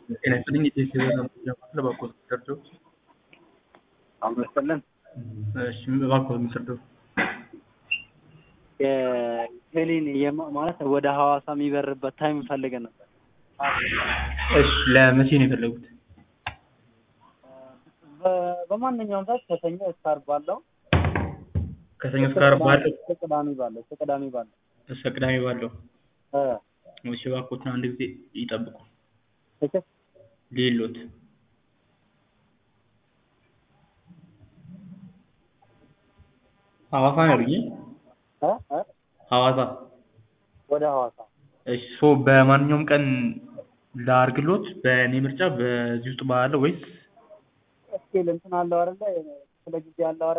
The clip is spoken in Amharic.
ጤና ይስጥልኝ የቴሌ ለማለት እባክዎት የሚሰርደው አመሰለን እሺ እባክዎት የሚሰርደው የቴሌን የማ- ማለት ወደ ሐዋሳ የሚበርበት ታይም ፈልገን ነበር። እሺ ለመቼ ነው የፈለጉት? በ- በማንኛውም ሰዓት ከሰኞ እስከ ዓርብ ባለው ከሰኞ እስከ ዓርብ ባለው እስከ ቅዳሜ ባለው እስከ ቅዳሜ ባለው እስከ ቅዳሜ ባለው እ እሺ እባክዎትን አንድ ጊዜ ይጠብቁ ትክክል ሌሎት ሐዋሳ ነው ያሉኝ እ እ ሐዋሳ ወደ ሐዋሳ እሺ ሶ በማንኛውም ቀን ላድርግሎት በእኔ ምርጫ በዚህ ውስጥ ባለው ወይስ እስኬል እንትን አለው አይደለ ስለ ጊዜ አለው አይደለ